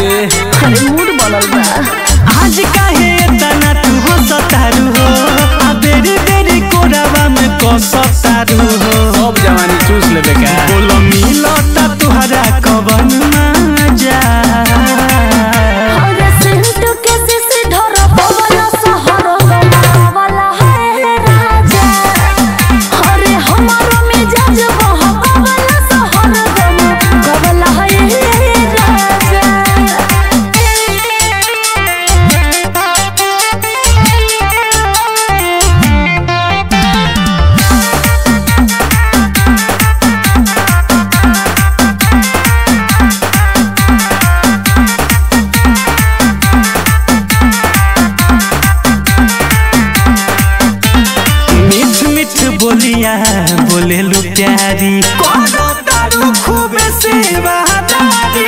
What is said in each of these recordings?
अरे मूड बनल बा आज काहे तना तू हो सतारू हो आ बेरी बेरी कोरावा में कसतारू हो सब जवानी चूस लेबे का बोलो मिलता तुहरा कवन मजा अरे सेंट के सिसी ढोर पवन सहर गमावला है राजा अरे हमारो मिजाज बहकवला सहर गमावला है राजा मीठ मीठ बोलिया बोले लो प्यारी करो तारू खूब सेवादारी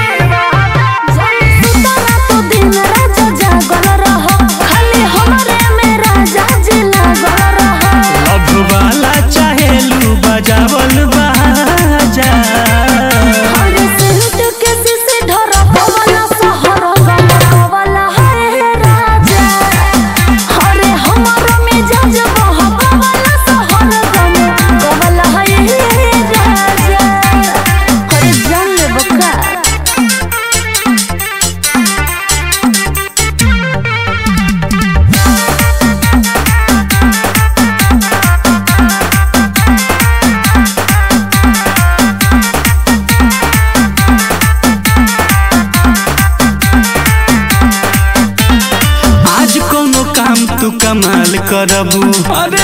सुतला तो दिन राजा जागल रह खाली हमरे में राजा जी लागल रह अब वाला चाहेलू बजावल बाजा अरे सेंट के सिसी ढोर पवन सहर गमावला है राजा अरे हमारो मिजाज बहकवला सहर गमावला है राजा अरे जान ले बका आज कोनो काम तू कमाल करबू अरे